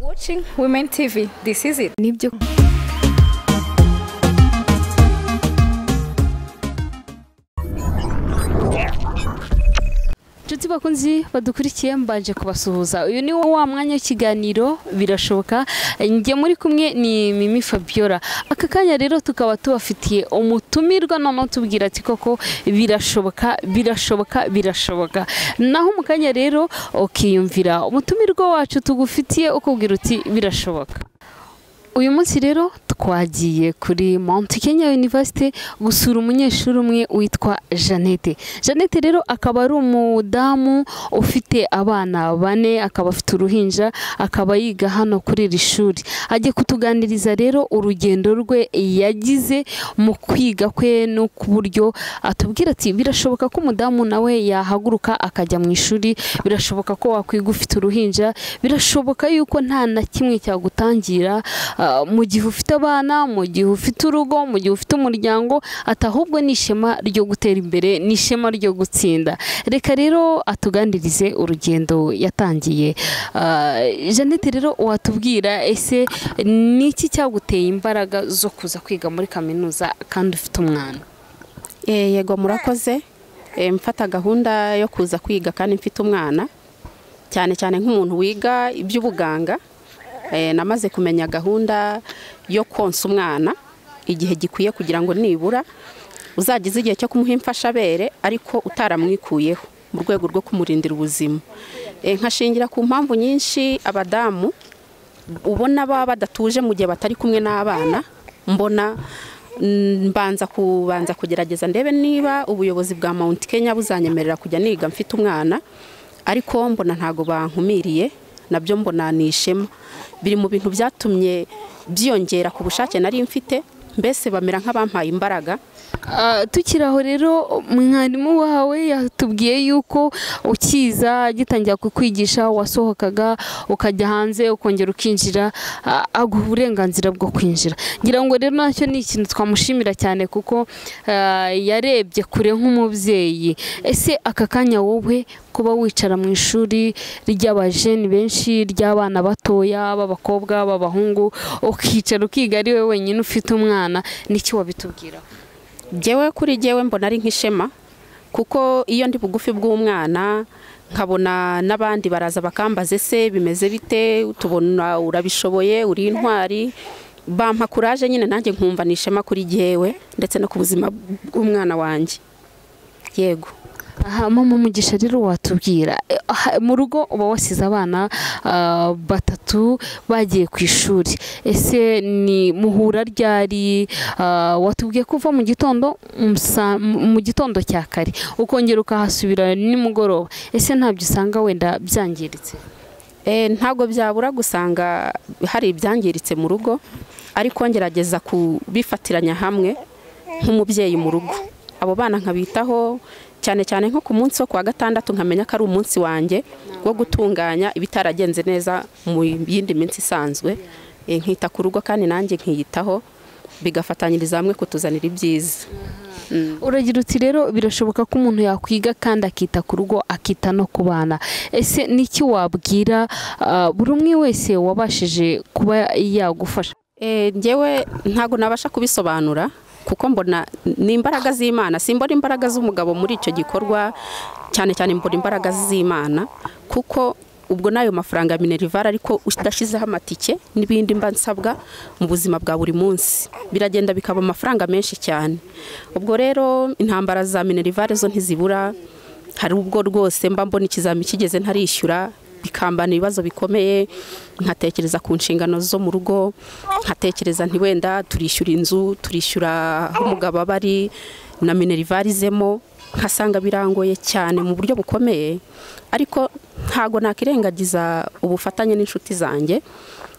watching Women TV. This is it. nibyo inshuti bakunzi badukurikiye mbanje kubasuhuza uyu ni wa mwanya w'ikiganiro birashoboka njye muri kumwe ni mimi fabiola aka kanya rero tukaba tubafitiye umutumirwa noneho tubwira ati koko birashoboka birashoboka birashoboka naho mu kanya rero ukiyumvira umutumirwa wacu tugufitiye ukubwira uti birashoboka uyu munsi rero twagiye kuri Mount Kenya University gusura umunyeshuri umwe witwa Jeannette Jeannette rero akaba ari umudamu ufite abana bane akaba afite uruhinja akaba yiga hano kuri iri shuri agiye kutuganiriza rero urugendo rwe yagize mu kwiga kwe no ku buryo atubwira ati birashoboka ko umudamu nawe yahaguruka akajya mu ishuri birashoboka ko wakwiga ufite uruhinja birashoboka yuko nta na kimwe cyagutangira ah, mu gihe ufite abana mu gihe ufite urugo mu gihe ufite umuryango ati ahubwo ni ishema ryo gutera imbere ni ishema ryo gutsinda reka rero atuganirize urugendo yatangiye Ah, jeannette rero watubwira ese ni iki cyaguteye imbaraga zo kuza kwiga muri kaminuza kandi ufite umwana Eh, yego murakoze Eh, mfata gahunda yo kuza kwiga kandi mfite umwana cyane cyane nk'umuntu wiga iby'ubuganga Eh, namaze kumenya gahunda yo konsa umwana igihe gikwiye kugira ngo nibura uzagize igihe cyo kumuha imfashabere ariko utaramwikuyeho mu rwego rwo kumurindira ubuzima Eh, nkashingira ku mpamvu nyinshi abadamu ubona baba badatuje mu gihe batari kumwe n'abana mbona mm, mbanza kubanza kugerageza ndebe niba ubuyobozi bwa Mount Kenya buzanyemerera kujya niga mfite umwana ariko mbona ntago bankumiriye nabyo mbona ni ishema biri mu bintu byatumye byiyongera ku bushake nari mfite mbese bamera nk'abampaye imbaraga Ah, tukiri aho rero mwarimu wawe yatubwiye yuko ukiza agitangira kukwigisha wasohokaga ukajya hanze ukongera ukinjira ah, aguha uburenganzira bwo kwinjira ngira ngo rero nacyo ni ikintu twamushimira cyane kuko ah, yarebye kure nk'umubyeyi ese aka kanya wowe kuba wicara mu ishuri ry'abajeni benshi ry'abana batoya b'abakobwa b'abahungu ukicara ukiga ari wowe wenyine ufite umwana niki wabitubwiraho jyewe kuri jyewe mbona ari nk'ishema kuko iyo ndi bugufi bw'umwana nkabona n'abandi baraza bakambaza ese bimeze bite tubona urabishoboye uri intwari bampa kuraje nyine nanjye nkumva ni ishema kuri jyewe ndetse no ku buzima bw'umwana wanjye yego aha mama umugisha rero watubwira eh, aha, mu rugo uba wasize abana ah, batatu bagiye ku ishuri ese ni muhura ryari ah, watubwiye ko uva mu gitondo mu sa- mu gitondo cya kare ukongera ukahasubira nimugoroba ese ntabyo usanga wenda byangiritse Eh, ntabwo byabura gusanga hari ibyangiritse mu rugo ariko ngerageza kubifatiranya hamwe nk'umubyeyi mu rugo abo bana nkabitaho cyane cyane nko ku munsi wo kuwa gatandatu nkamenya ko ari umunsi wanjye wo gutunganya ibitaragenze neza mu yindi minsi isanzwe Eh, nkita ku rugo kandi nanjye nkiyitaho bigafatanyiriza hamwe kutuzanira ibyiza uragira uti rero birashoboka ko umuntu yakwiga kandi akita ku rugo akita no ku bana ese niki wabwira ah, buri umwe wese wabashije kuba yagufasha Eh, njyewe ntabwo nabasha kubisobanura kuko mbona ni imbaraga z'imana simbona imbaraga z'umugabo muri icyo gikorwa cyane cyane mbona imbaraga z'imana kuko ubwo n'ayo mafaranga ya minerivare ariko udashyizeho amatike n'ibindi mba nsabwa mu buzima bwa buri munsi biragenda bikaba amafaranga menshi cyane ubwo rero intambara za minerivare zo ntizibura hari ubwo rwose mba mbona ikizami kigeze ntarishyura bikambana ibibazo bikomeye nkatekereza ku nshingano zo mu rugo nkatekereza nti wenda turishyura inzu turishyura aho umugabo aba ari na minerivare izemo nkasanga birangoye cyane mu buryo bukomeye ariko ntago nakirengagiza ubufatanye n'inshuti zanjye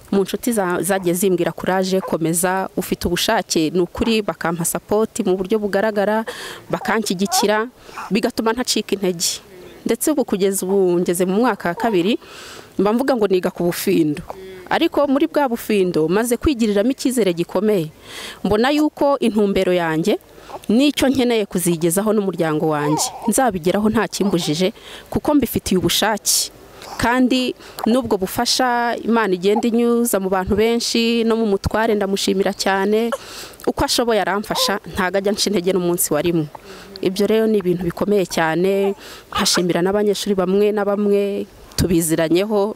mu nshuti za- zagiye zimbwira kuraje komeza ufite ubushake ni ukuri bakampa sapoti mu buryo bugaragara bakanshyigikira bigatuma ntacika intege ndetse ubu kugeza ubu ngeze mu mwaka wa kabiri mba mvuga ngo niga ku bufindo ariko muri bwa bufindo maze kwigiriramo icyizere gikomeye mbona yuko intumbero yanjye n'icyo nkeneye kuzigezaho n'umuryango wanjye nzabigeraho nta kimbujije kuko mbifitiye ubushake kandi n'ubwo bufasha imana igenda inyuza mu bantu benshi no mu mutware ndamushimira cyane uko ashoboye aramfasha ntabwo ajya nshinga intege n'umunsi warimo ibyo rero ni ibintu bikomeye cyane nkashimira n'abanyeshuri bamwe na bamwe tubiziranyeho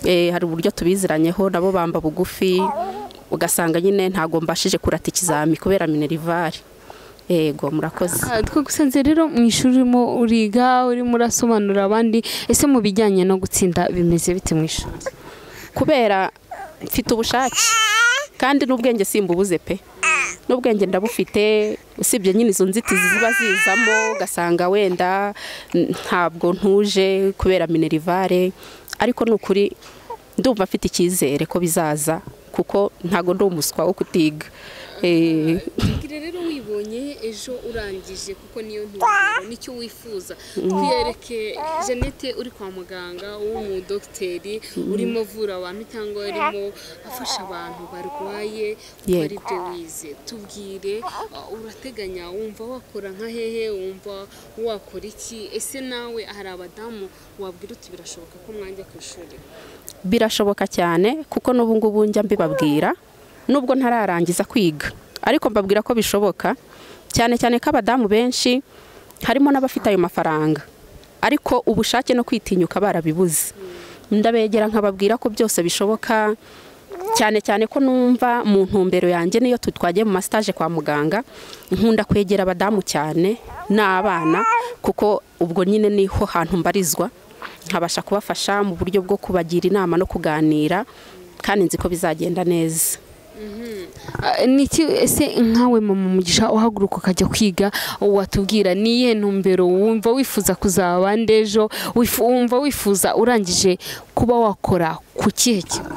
eh, hari uburyo tubiziranyeho nabo bamba bugufi ugasanga nyine ntabwo mbashije kurata ikizami kubera minerivare yego murakoze Ah, twagusanze rero mu ishuri urimo uriga urimo urasobanurira abandi ese mu bijyanye no gutsinda bimeze bite mu ishuri kubera mfite ubushake kandi n'ubwenge simbubuze pe n'ubwenge ndabufite usibye nyine izo nzitizi ziba zizamo ugasanga wenda n- ntabwo ntuje kubera minerivare ariko ni ukuri ndumva mfite icyizere ko bizaza kuko ntabwo ndi umuswa wo kutiga Eh, rero wibonye ejo urangije kuko niyo ntumbero nicyo wifuza twiyereke jeannette uri kwa muganga w'umudogiteri urimo avura abantu cyangwa urimo afasha abantu barwaye kuko Yego. ari byo wize tubwire uh, urateganya wumva wakora nka hehe wumva wakora iki ese nawe hari abadamu wabwira uti birashoboka ko mwajya ku ishuri birashoboka cyane kuko n'ubu ngubu njya mbibabwira nubwo ntararangiza kwiga ariko mbabwira ko bishoboka cyane cyane ko abadamu benshi harimo n'abafite ayo mafaranga ariko ubushake no kwitinyuka barabibuze ndabegera nkababwira ko byose bishoboka cyane cyane ko numva mu ntumbero yanjye niyo tu- twagiye mu masitaje kwa muganga nkunda kwegera abadamu cyane n'abana kuko ubwo nyine niho hantu mbarizwa nkabasha kubafasha mu buryo bwo kubagira inama no kuganira kandi nzi ko bizagenda neza Ah, ni iki ese nkawe mama umugisha uhaguruka ukajya kwiga watubwira ni iyihe ntumbero wumva wifuza kuzaba ndejo wifu- wumva wifuza urangije kuba wakora ku kihe kigo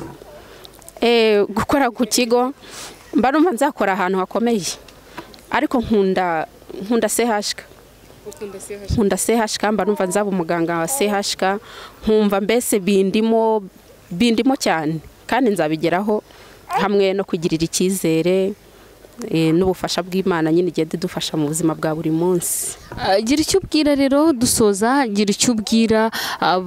Eh, gukora ku kigo mba numva nzakora ahantu hakomeye ariko nkunda nkunda sehashika nkunda sehashika mba numva nzaba umuganga wa sehashika nkumva mbese bindimo bindimo cyane kandi nzabigeraho hamwe no kugirira icyizere eh, n'ubufasha bw'imana nyine igenda idufasha mu buzima bwa buri munsi Ah, gira icyo ubwira rero dusoza gira icyo ubwira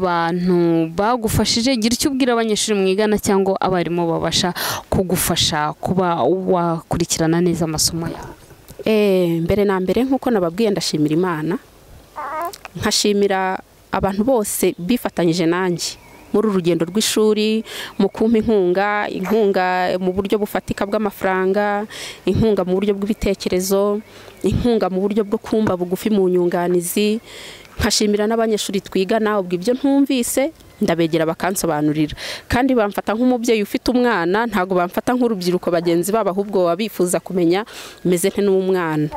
abantu bagufashije gira icyo ubwira abanyeshuri mwigana cyangwa abarimu babasha kugufasha kuba wakurikirana neza amasomo yawe Eh, mbere na mbere nk'uko nababwiye ndashimira imana nkashimira abantu bose bifatanyije nanjye muri uru rugendo rw'ishuri mu kumpa inkunga inkunga mu buryo bufatika bw'amafaranga inkunga mu buryo bw'ibitekerezo inkunga mu buryo bwo kumva bugufi mu nyunganizi nkashimira n'abanyeshuri twigana ubwo ibyo ntumvise ndabegera bakansobanurira kandi bamfata nk'umubyeyi ufite umwana ntabwo bamfata nk'urubyiruko bagenzi babo ahubwo baba bifuza kumenya meze nte n'umwana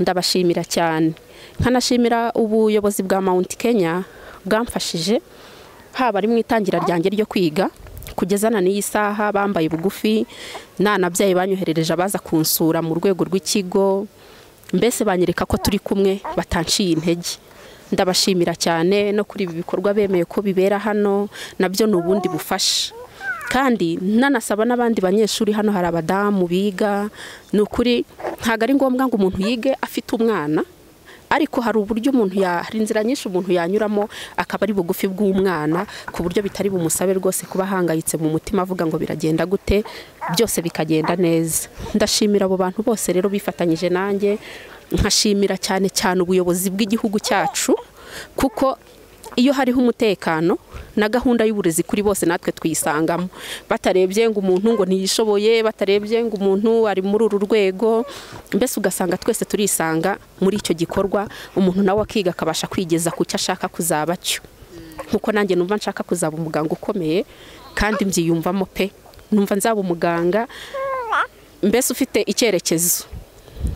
ndabashimira cyane nkanashimira ubuyobozi bwa Mount Kenya bwamfashije haba ari mu itangira ryanjye ryo kwiga kugeza na n'iyi saha bambaye bugufi nanabyaye banyoherereje abaza kunsura mu rwego rw'ikigo mbese banyereka ko turi kumwe batanciye intege ndabashimira cyane no kuri ibi bikorwa bemeye ko bibera hano nabyo ni ubundi bufasha kandi nanasaba n'abandi banyeshuri hano hari abadamu biga ni ukuri ntabwo ari ngombwa ngo umuntu yige afite umwana ariko hari uburyo umuntu ya hari inzira nyinshi umuntu yanyuramo akaba ari bugufi bw'umwana ku buryo bitari bumusabe rwose kuba ahangayitse mu mutima avuga ngo biragenda gute byose bikagenda neza ndashimira abo bantu bose rero bifatanyije nanjye nkashimira cyane cyane ubuyobozi bw'igihugu cyacu kuko iyo hariho umutekano na gahunda y'uburezi kuri bose natwe tuyisangamo batarebye ngo umuntu ngo ntiyishoboye batarebye ngo umuntu ari muri uru rwego mbese ugasanga twese turisanga muri icyo gikorwa umuntu nawe akiga akabasha kwigeza ku cyo ashaka kuzaba cyo nkuko nanjye numva nshaka kuzaba umuganga ukomeye kandi mbyiyumvamo pe numva nzaba umuganga mbese ufite icyerekezo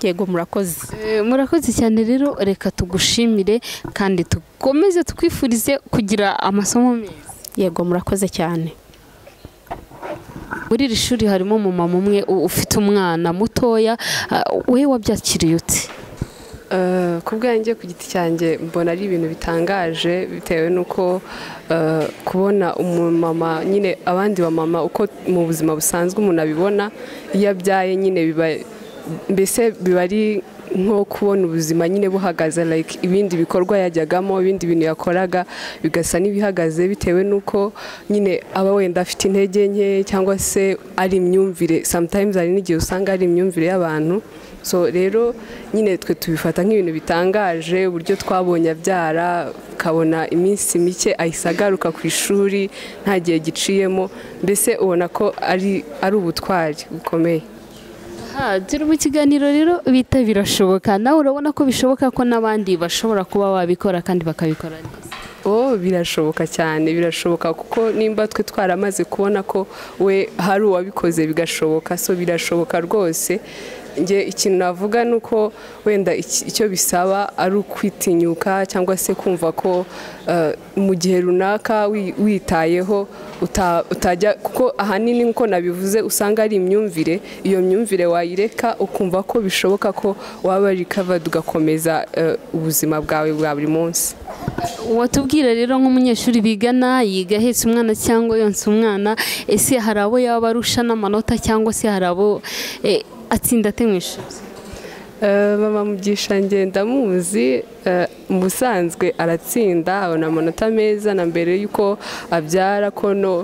yego murakoze Eh, murakoze cyane rero reka tugushimire kandi dukomeze twifurize kugira amasomo meza yego murakoze cyane muri iri shuri harimo umumama umwe u- ufite umwana mutoya ah, we wabyakiriye ute Eh, ku bwanjye ku giti cyanjye mbona ari ibintu bitangaje bitewe n'uko eh, kubona umumama nyine abandi bamama uko mu buzima busanzwe umuntu abibona iyo abyaye nyine biba mbese biba ari nko kubona ubuzima nyine buhagaze like ibindi bikorwa yajyagamo ibindi bintu yakoraga bigasa n'ibihagaze bitewe n'uko nyine aba wenda afite intege nke cyangwa se ari imyumvire sometimes hari n'igihe usanga ari imyumvire y'abantu so rero nyine twe tubifata nk'ibintu bitangaje uburyo twabonye abyara ukabona iminsi mike ahise agaruka ku ishuri nta gihe giciyemo mbese ubona ko ari ari ubutwari bukomeye Aha, turi mu kiganiro rero bita birashoboka nawe urabona ko bishoboka ko n'abandi bashobora kuba babikora kandi bakabikora neza o birashoboka cyane birashoboka kuko nimba twe twaramaze kubona ko we hari uwabikoze bigashoboka so birashoboka rwose njye ikintu navuga ni uko wenda iki- icyo bisaba ari ukwitinyuka cyangwa se kumva ko eh, mu gihe runaka wi- witayeho uta- utajya kuko ahanini nkuko nabivuze usanga ari imyumvire iyo myumvire wayireka ukumva ko bishoboka ko waba recovered ugakomeza eh, ubuzima bwawe bwa buri munsi watubwira rero nk'umunyeshuri bigana yiga ahetse umwana cyangwa yonsa umwana ese hari abo yaba arusha n'amanota cyangwa se hari abo eh, atsinda ate mu ishuri Eh, mama mugisha ngenda muzi eh, mu busanzwe aratsinda abona amanota meza na mbere y'uko abyara kono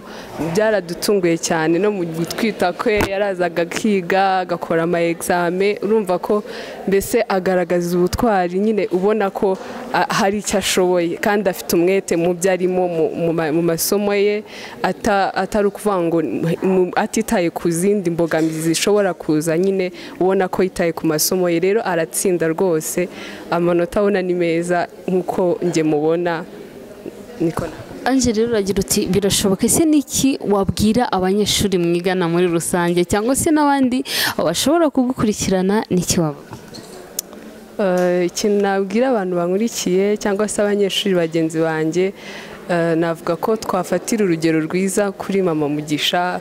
byaradutunguye cyane no mu gutwita kwe yarazaga akiga agakora ama exame urumva ko mbese agaragaza ubutwari nyine ubona ko ah, hari icyo ashoboye kandi afite umwete mu byo arimo mu- mu ma- mu masomo ye ata- atari ukuvuga ngo mu- atitaye ku zindi mbogamizi zishobora kuza nyine ubona ko yitaye ku masomo ye rero aratsinda rwose amanota abona ni meza nk'uko njye mubona niko na- Ange rero uragira uti birashoboka ese n'iki wabwira abanyeshuri mwigana muri rusange cyangwa se n'abandi bashobora kugukurikirana n'iki wababwira Eh, ikintu nabwira abantu bankurikiye cyangwa se abanyeshuri bagenzi banjye eh, navuga ko twafatira urugero rwiza kuri mama mugisha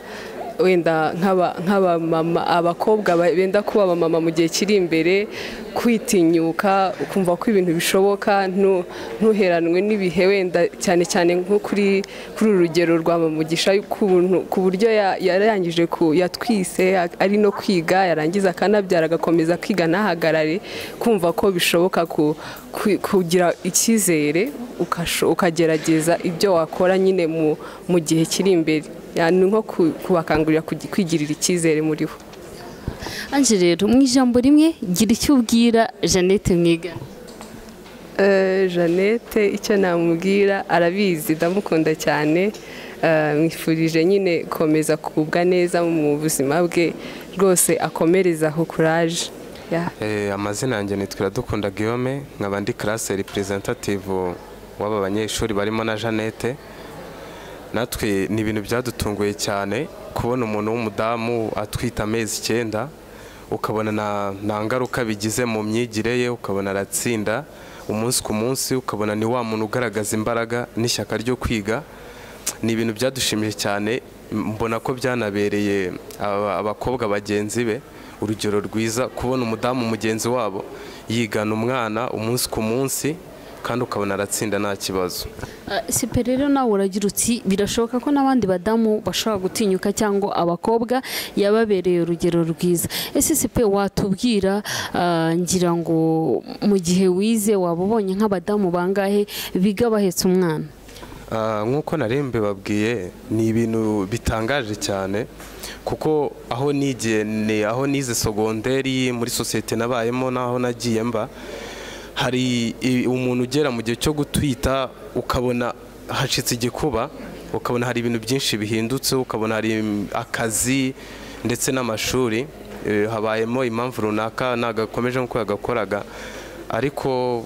wenda nk'aba- nk'abamama abakobwa ba- benda kuba abamama mu gihe kiri imbere kwitinyuka ukumva ko ibintu bishoboka ntu- ntuheranwe n'ibihe wenda cyane cyane nko kuri kuri uru rugero rwa mama mugisha y'ukuntu- ku buryo ya- yarangije ku yatwise a- ari no kwiga yarangiza akanabyara agakomeza kwiga ntahagarare kumva ko bishoboka ku- ku- kugira icyizere ukasho- ukagerageza ibyo wakora nyine mu- mu gihe kiri imbere Ya, ni nko ku- kubakangurira kugi- kwigirira icyizere muri bo Ange rero mu ijambo rimwe gira icyo ubwira jeannette mwigana Eh, jeannette icyo namubwira arabizi ndamukunda cyane Eh, mwifurije nyine gukomeza kugubwa neza mu buzima bwe rwose akomereza aho kuraje Ya. Eh, amazina yanjye nitwa Iradukunda Guillaume nkaba ndi classe representative w'aba banyeshuri barimo na Jeannette natwe ni ibintu byadutunguye cyane kubona umuntu w'umudamu atwita amezi icyenda ukabona nta- nta ngaruka bigize mu myigire ye ukabona aratsinda umunsi ku munsi ukabona ni wa muntu ugaragaza imbaraga n'ishyaka ryo kwiga ni ibintu byadushimije cyane mbona ko byanabereye aba- abakobwa bagenzi be urugero rwiza kubona umudamu mugenzi wabo yigana umwana umunsi ku munsi kandi ukabona aratsinda nta kibazo Ah, sipe rero nawe uragira uti birashoboka ko n'abandi badamu bashobora gutinyuka cyangwa abakobwa yababereye urugero rwiza ese sipe watubwira ah, ngira ngo mu gihe wize waba ubonye nk'abadamu bangahe biga bahetse umwana Ah, nk'uko narembe babwiye ni ibintu bitangaje cyane kuko aho nigiye ni aho nize sogonderi muri sosiyete nabayemo n'aho nagiye mba hari i- umuntu ugera mu gihe cyo gutwita ukabona hacitse igikuba ukabona hari ibintu byinshi bihindutse ukabona hari im- akazi ndetse n'amashuri Eh, habayemo impamvu runaka nagakomeje nk'uko yagakoraga ariko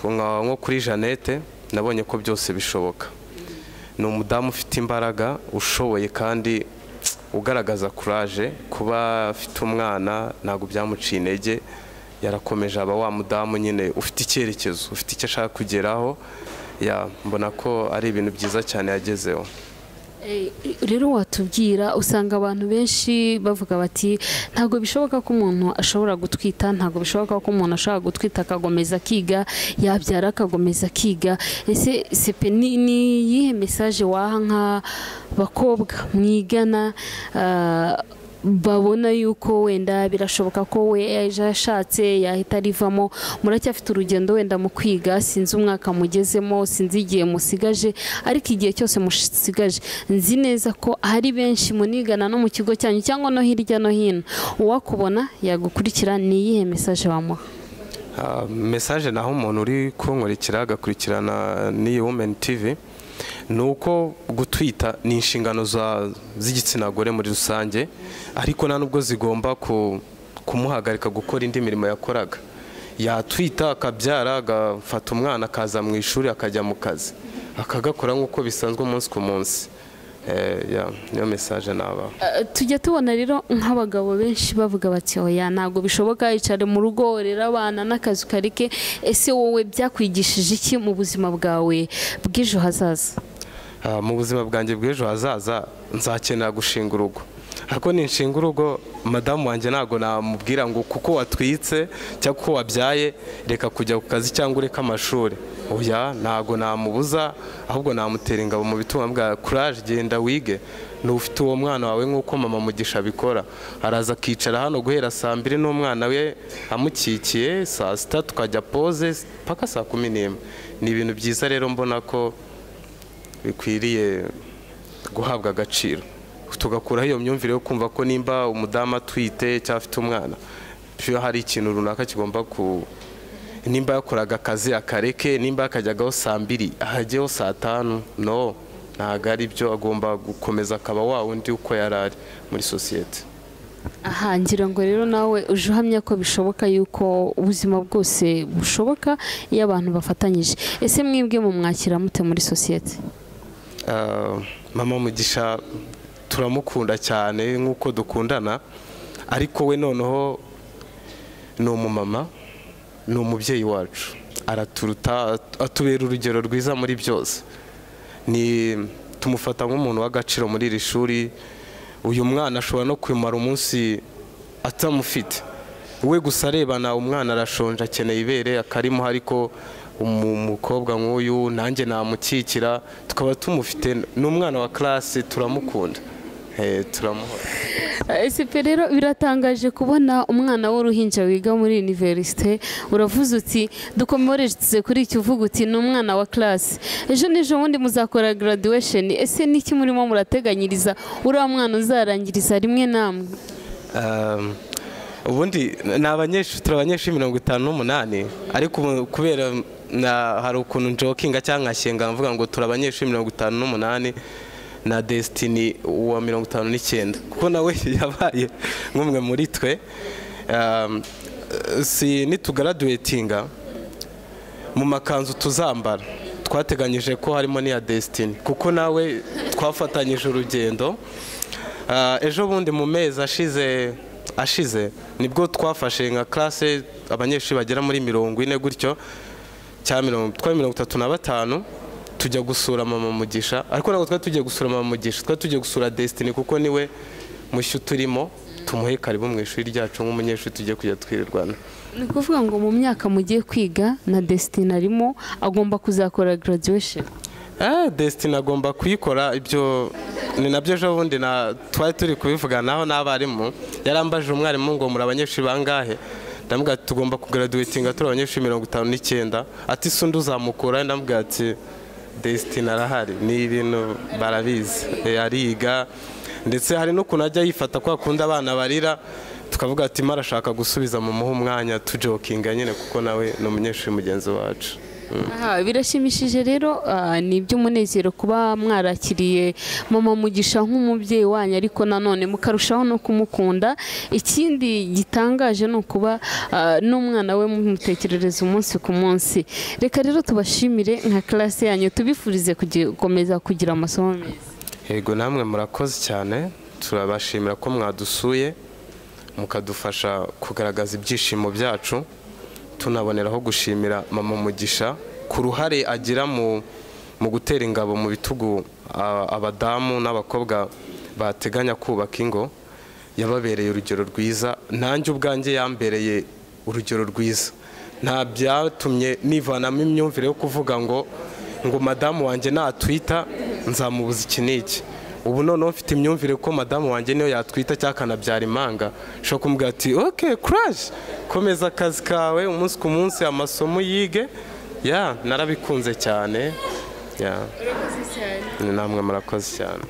nka- nko kuri jeannette nabonye ko byose bishoboka ni umudamu ufite imbaraga ushoboye kandi ugaragaza kuraje kuba afite umwana ntabwo byamuciye intege yarakomeje aba wa mudamu nyine ufite icyerekezo ufite icyo ashaka kugeraho ya mbona ko ari ibintu byiza cyane yagezeho Eh, rero watubwira usanga abantu benshi bavuga bati ntabwo bishoboka ko umuntu ashobora gutwita ntabwo bishoboka ko umuntu ashobora gutwita akagomeza akiga yabyara akagomeza akiga ese sepe ni ni iyihe mesaje waha nk'abakobwa mwigana ah, babona yuko wenda birashoboka ko we ejo ashatse yahita arivamo muracyafite urugendo wenda mu kwiga sinzi umwaka mugezemo sinzi igihe musigaje ariko igihe cyose musigaje nzi neza ko hari benshi munigana no mu kigo cyanyu cyangwa no hirya no hino uwakubona yagukurikira ni iyihe mesaje wamuha Ah, mesaje naho umuntu uri kunkurikira agakurikirana n'iyi wumeni tivi ni uko gutwita ni inshingano za- z'igitsina gore muri rusange ariko nta n'ubwo zigomba ku- kumuhagarika gukora indi mirimo yakoraga yatwita akabyara agafata umwana akaza mu ishuri akajya mu kazi akagakora nk'uko bisanzwe umunsi ku munsi Eh, ya, niyo mesaje nabaha Eh, tujya tubona rero nk'abagabo benshi bavuga bati oya ntabwo bishoboka icare mu rugo rero abana n'akazi karike ese wowe byakwigishije iki mu buzima bwawe bw'ejo hazaza Ah, mu buzima bwanjye bw'ejo hazaza nzakenera gushinga urugo ariko ninshinga urugo madamu wanjye ntabwo namubwira ngo kuko watwitse cyangwa kuko wabyaye reka kujya ku kazi cyangwa ureke amashuri oya ntabwo namubuza ahubwo namutera ingabo mu bituma bwa kuraje genda wige ufite uwo mwana wawe nk'uko mama mugisha abikora araza akicara hano guhera saa mbiri n'umwana we amukikiye saa sita tukajya poze paka saa kumi n'imwe ni ibintu byiza rero mbona ko bikwiriye guhabwa agaciro tugakuraho iyo myumvire yo kumva ko nimba umudamu atwite cyangwa afite umwana iyo hari ikintu runaka kigomba ku nimba yakoraga akazi akareke nimba yakajyagaho saa mbiri ahajyeho saa tanu no ntabwo ari byo agomba gukomeza akaba wa wundi uko yari ari muri sosiyete aha ngira ngo rero nawe uje uhamya ko bishoboka yuko ubuzima bwose bushoboka iyo abantu bafatanyije ese mwebwe mumwakira mute muri sosiyete Ah, mama mugisha turamukunda cyane nk'uko dukundana ariko we noneho ni umumama ni umubyeyi wacu araturuta atubera urugero rwiza muri byose ni tumufata nk'umuntu w'agaciro muri iri shuri uyu mwana ashobora no kumara umunsi atamufite we gusa arebana umwana arashonje akeneye ibere akarimo ariko umu- umukobwa nk'uyu nanjye namukikira tukaba tumufite ni umwana wa classe turamukunda Eh, turamuha esipe rero biratangaje kubona umwana w'uruhinja wiga muri univerisite uravuze uti dukomeretse kuri iki uvuga uti ni umwana wa classe ejo n'ejo bundi muzakora graduation ese niki murimo murateganyiriza uriya mwana uzarangiriza rimwe namwe Um, ubundi ni abanyeshuri turi abanyeshuri mirongo itanu n'umunani ariko ubu kubera na- hari ukuntu njokinga cyangwa nkashyinga mvuga ngo turi abanyeshuri mirongo itanu n'umunani na desitini wa mirongo itanu n'icyenda kuko nawe yabaye nk'umwe muri twe Um, si nitugaraduwetinga mu makanzu tuzambara twateganyije ko harimo n'iya desitini kuko nawe twafatanyije urugendo Ah, ejo bundi mu mezi ashize ashize nibwo twafashe nka classe abanyeshuri bagera muri mirongo ine gutyo cya mirongo twari mirongo itatu na batanu tujya gusura mama mugisha ariko ntabwo twari tugiye gusura mama mugisha twari tugiye gusura desitini kuko niwe mushyo turimo tumuhe karibu mu ishuri ryacu nk'umunyeshuri tugiye kujya twirirwana ni ukuvuga ngo mu myaka mugiye kwiga na desitini arimo agomba kuzakora graduation Ah, Destiny agomba kuyikora ibyo ni nabyo ejo bundi na twari turi kubivuganaho n'abarimu yarambajije umwarimu ngo muri abanyeshuri bangahe ndamubwira ati tugomba kugaraduwetinga turi abanyeshuri mirongo itanu n'icyenda ati se undi uzamukura ndamubwira ati Destiny arahari ni ibintu barabizi Eh, ariga ndetse hari n'ukuntu ajya yifata kwa kundi abana barira tukavuga ati mara arashaka gusubiza mu muhe umwanya tujokinga nyine kuko nawe ni umunyeshuri mugenzi wacu Aha, birashimishije rero ah, ni iby'umunezero kuba mwarakiriye mama mugisha nk'umubyeyi wanyu ariko nanone mukarushaho no kumukunda ikindi gitangaje ni ukuba ah, n'umwana we mumutekerereza umunsi ku munsi reka rero tubashimire nka classe yanyu tubifurize kugi- gukomeza kugira amasomo meza yego namwe murakoze cyane turabashimira ko mwadusuye mukadufasha kugaragaza ibyishimo byacu tunaboneraho gushimira mama mugisha ku ruhare agira mu mu gutera ingabo mu bitugu a- abadamu n'abakobwa bateganya kubaka ingo yababereye urugero rwiza nanjye ubwanjye yambereye urugero rwiza nta byatumye nivanamo imyumvire yo kuvuga ngo ngo madamu wanjye natwita nzamubuza iki n'iki ubu noneho mfite imyumvire ko madamu wanjye niyo yatwita cyangwa akanabyara impanga ushobora kumubwira ati oke kuraje komeza akazi kawe umunsi ku munsi amasomo yige ya narabikunze cyane ya namwe murakoze cyane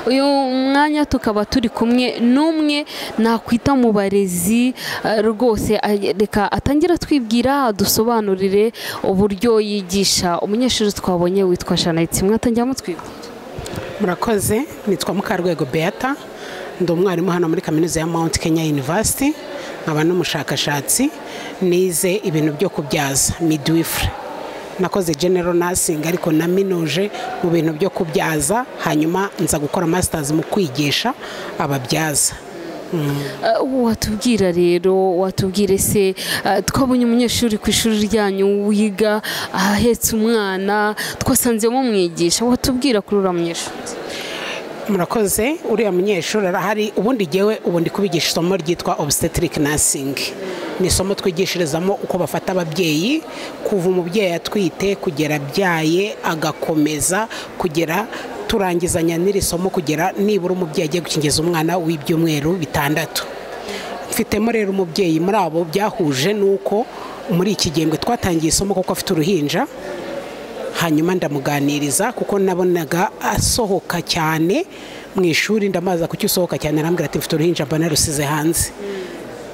uyu mwanya tukaba turi kumwe n'umwe nakwita mu barezi eh, rwose ah, reka atangira atwibwira adusobanurire uburyo yigisha umunyeshuri twabonye witwa janayiti mwe atangira mutwibwira murakoze nitwa mukarwego beata ndi umwarimu hano muri kaminuza ya mount kenya university nkaba n'umushakashatsi nize ibintu byo kubyaza midwifery nakoze general nursing ariko naminuje mu bintu byo kubyaza hanyuma nza gukora masters mu kwigisha ababyaza Eh, watubwira rero watubwire se eh, twabonye umunyeshuri ku ishuri ryanyu wiga ahetse umwana twasanzemo umwigisha watubwira kuri uriya munyeshuri murakoze uriya munyeshuri arahari ubundi ngewe ubu ndi kubigisha isomo ryitwa obstetric nursing ni isomo twigishirizamo uko bafata ababyeyi kuva umubyeyi atwite kugera abyaye agakomeza kugera turangizanya n'iri somo kugera nibura umubyeyi agiye gukingiza umwana w'ibyumweru bitandatu mfitemo rero umubyeyi muri abo byahuje n'uko muri iki gihembwe twatangiye isomo kuko afite uruhinja hanyuma ndamuganiriza kuko nabonaga asohoka cyane mu ishuri ndamaza kuki usohoka cyane arambwira ati mfite uruhinja mba narusize hanze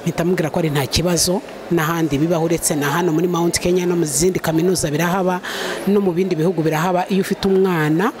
mpita mubwira ko ari nta kibazo n'ahandi bibaho uretse na hano muri mount kenya no mu zindi kaminuza birahaba no mu bindi bihugu birahaba iyo ufite umwana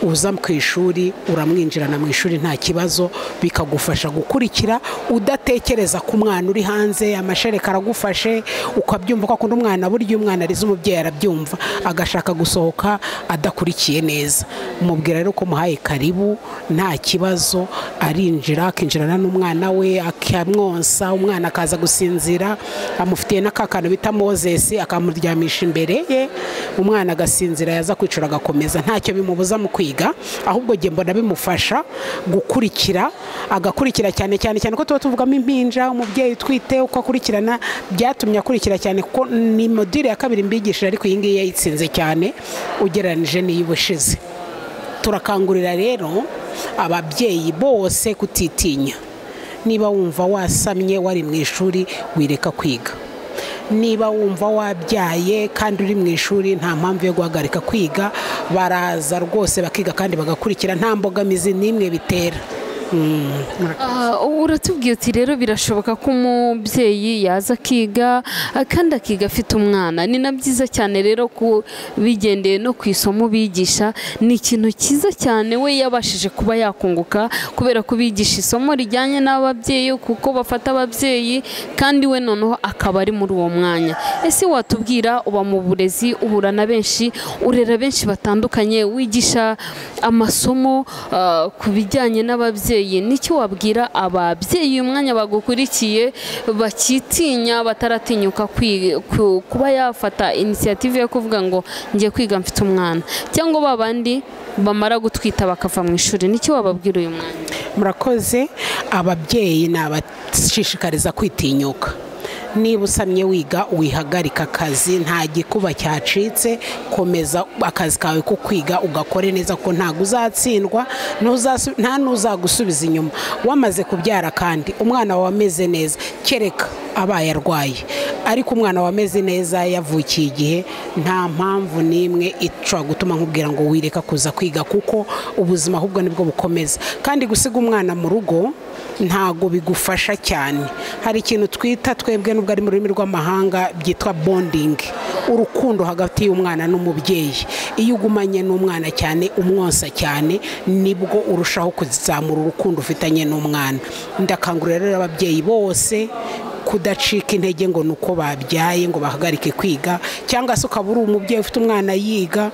uza ku ishuri uramwinjirana mu ishuri nta kibazo bikagufasha gukurikira udatekereza ku mwana uri hanze amashereka aragufashe ukabyumva ko akunda umwana burya iyo umwana arize umubyeyi arabyumva agashaka gusohoka adakurikiye neza umubwira rero ko muhaye karibu nta kibazo arinjira akinjirana n'umwana we akamwonsa umwana akaza gusinzira amufitiye n'akakantu bita mozesi akamuryamisha imbere ye umwana agasinzira yaza kwicara agakomeza ntacyo bimubuza mu kwiga ahubwo njye mbona bimufasha gukurikira agakurikira cyane cyane cyane ko tuba tuvugamo impinja umubyeyi utwite uko akurikirana byatumye akurikira cyane kuko ni modire ya kabiri mbigishije ariko iyi ngiyi yayitsinze cyane ugereranyije n'iy'ubushize turakangurira rero ababyeyi bose kutitinya niba wumva wasamye wari mu ishuri wireka kwiga niba wumva wabyaye kandi uri mu ishuri nta mpamvu yo guhagarika kwiga baraza rwose bakiga kandi bagakurikira nta mbogamizi n'imwe bitera Mm, murakoze. Ah, uratubwiye uti rero birashoboka ko umubyeyi yaza akiga ah, kandi akiga afite umwana ni na byiza cyane rero ku bigendeye no ku isomo bigisha ni ikintu cyiza cyane we yabashije kuba yakunguka kubera ko bigisha isomo rijyanye n'ababyeyi kuko bafata ababyeyi kandi we noneho akaba ari muri uwo mwanya ese watubwira uba mu burezi uhura na benshi urera benshi batandukanye wigisha amasomo ah, ku bijyanye n'ababyeyi ababyeyi nicyo wabwira ababyeyi uyu mwanya bagukurikiye bakitinya bataratinyuka kwi- ku- kuba yafata inisiyative yo kuvuga ngo ngiye kwiga mfite umwana cyangwa ba bandi bamara gutwita bakava mu ishuri nicyo wababwira uyu mwanya murakoze ababyeyi nabashishikariza kwitinyuka niba usamye wiga wihagarika akazi nta gikuba cyacitse komeza akazi kawe ko kwiga ugakore neza ko ntabwo uzatsindwa ntuzasu- nta n'uzagusubiza inyuma wamaze kubyara kandi umwana wawe ameze neza kereka abaye arwaye ariko umwana wawe ameze neza yavukiye igihe nta mpamvu n'imwe ishobora gutuma nkubwira ngo wireka kuza kwiga kuko ubuzima ahubwo nibwo bukomeza kandi gusiga umwana mu rugo ntago bigufasha cyane hari ikintu twita twebwe nubwo ari mu rurimi rw'amahanga byitwa bonding urukundo hagati y'umwana n'umubyeyi iyo ugumanye n'umwana cyane umwonsa cyane nibwo urushaho kuzamura urukundo ufitanye n'umwana ndakangurira rero ababyeyi bose kudacika intege ngo ni uko babyaye ngo bahagarike kwiga cyangwa se ukaba uri umubyeyi ufite umwana yiga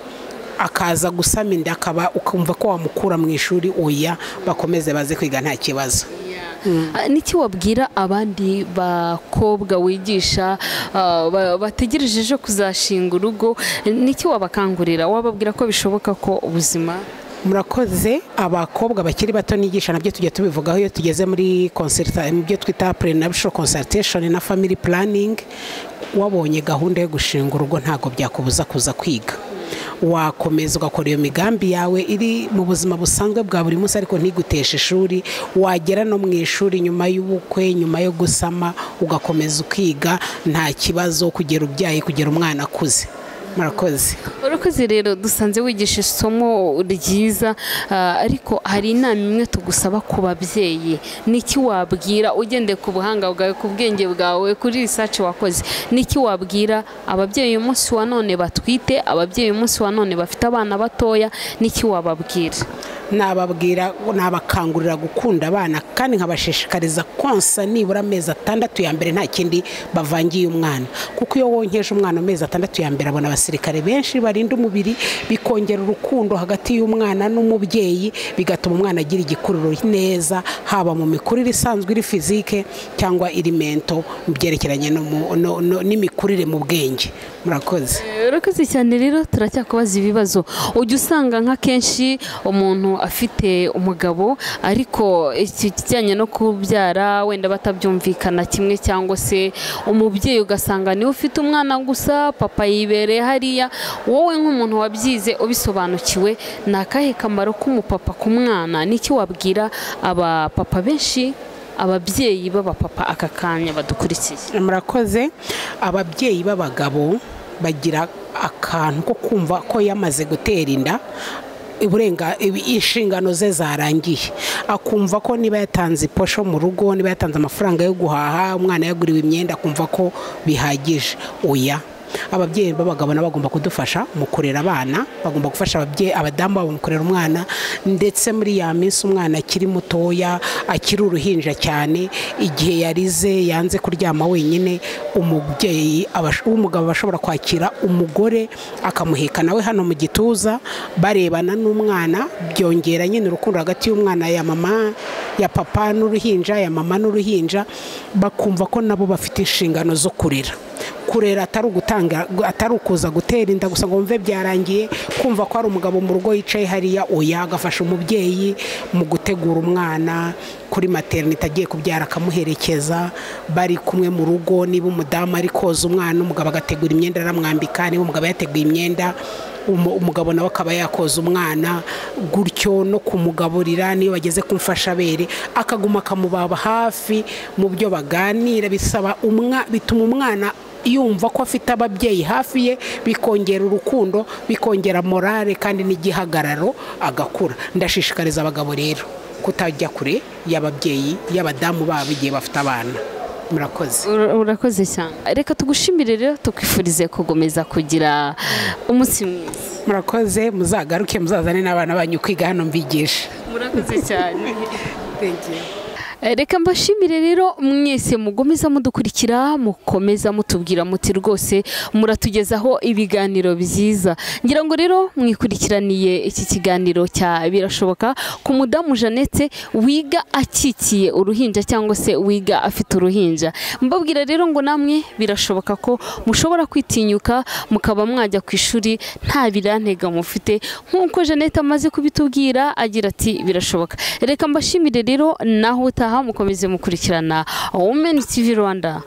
akaza gusama inda akaba ukumva ko wamukura mu ishuri oya bakomeze baze kwiga nta kibazo Ah, niki wabwira abandi bakobwa wigisha ah, ba- bategereje ejo kuzashinga urugo niki wabakangurira wababwira ko bishoboka ko ubuzima murakoze abakobwa bakiri bato nigisha nabyo tujya tubivugaho iyo tugeze muri consulta- mu byo twita prenuptial consultation na family planning wabonye gahunda yo gushinga urugo ntabwo byakubuza kuza kwiga wakomeza ugakora iyo migambi yawe iri mu buzima busanzwe bwa buri munsi ariko ntiguteshe ishuri wagera no mu ishuri nyuma y'ubukwe nyuma yo gusama ugakomeza ukiga nta kibazo kugera ubyaye kugera umwana akuze murakoze urakoze rero dusanze wigisha isomo ryiza ah, ariko hari inama imwe tugusaba ku babyeyi niki wabwira ugendeye ku buhanga bwawe ku bwenge bwawe kuri risaci wakoze niki wabwira ababyeyi uyu munsi wa none batwite ababyeyi uyu munsi wa none bafite abana batoya niki wababwira nababwira nabakangurira gukunda abana kandi nkabashishikariza konsa nibura amezi atandatu ya mbere nta kindi bavangiye umwana kuko iyo wonkeje umwana amezi atandatu ya mbere abona abasirikare benshi barinda umubiri bikongera urukundo hagati y'umwana n'umubyeyi bigatuma umwana agira igikururo neza haba mu mikurire isanzwe iri fizike cyangwa iri mento mu byerekeranye no mu- no- no- n'imikurire mu bwenge murakoze urakoze cyane rero turacyakubaza ibibazo ujya usanga nka kenshi umuntu afite umugabo ariko iki- ikijyanye no kubyara wenda batabyumvikana kimwe cyangwa se umubyeyi ugasanga niwe ufite umwana gusa papa yibereye hariya wowe nk'umuntu wabyize ubisobanukiwe ni akahe kamaro k'umupapa ku mwana niki wabwira abapapa benshi ababyeyi b'abapapa aka kanya badukurikiye murakoze ababyeyi b'abagabo bagira akantu ko kumva ko yamaze gutera inda uburenga ibi- inshingano ze zarangiye akumva ko niba yatanze iposho mu rugo niba yatanze amafaranga yo guhaha umwana yaguriwe imyenda akumva ko bihagije oya ababyeyi b'abagabo nabo bagomba kudufasha mu kurera abana bagomba gufasha ababyeyi abadamu babo mu kurera umwana ndetse muri ya minsi umwana akiri mutoya akiri uruhinja cyane igihe yarize yanze kuryama wenyine umubyeyi abash- w'umugabo aba ashobora kwakira umugore akamuheka nawe hano mu gituza barebana n'umwana byongera nyine urukundo hagati y'umwana ya mama ya papa n'uruhinja ya mama n'uruhinja bakumva ko nabo bafite inshingano zo kurera kurera atari ugutanga atari ukuza gutera inda gusa ngo wumve byarangiye kumva ko hari umugabo mu rugo yicaye hariya oya agafasha umubyeyi mu gutegura umwana kuri materinite agiye kubyara akamuherekeza bari kumwe mu rugo niba umudamu ari koza umwana umugabo agategura imyenda aramwambika niba umugabo yateguye imyenda umu- umugabo nawe akaba yakoza umwana gutyo no kumugaburira niyo bageze ku mfashabere akaguma akamubaba hafi mu byo baganira bisaba umwa- bituma umwana yumva ko afite ababyeyi hafi ye bikongera urukundo bikongera morale kandi n'igihagararo agakura ndashishikariza abagabo rero kutajya kure y'ababyeyi y'abadamu babo igihe bafite abana murakoze Ura- urakoze cyane reka tugushimire rero tukwifurize kugomeza kugira umunsi mwiza murakoze muzagaruke muzazane n'abana banyu kwiga hano mbigisha murakoze cyane Eh, reka mbashimire rero mwese mugomeza mudukurikira mukomeza mutubwira muti rwose muratugezaho ibiganiro byiza ngira ngo rero mwikurikiraniye iki kiganiro cya birashoboka ku mudamu jeannette wiga akikiye uruhinja cyangwa se wiga afite uruhinja mbabwira rero ngo namwe birashoboka ko mushobora kwitinyuka mukaba mwajya ku ishuri nta birantega mufite nk'uko jeannette amaze kubitubwira agira ati birashoboka reka mbashimire rero naho utaha mukomeze mukurikirana women tv rwanda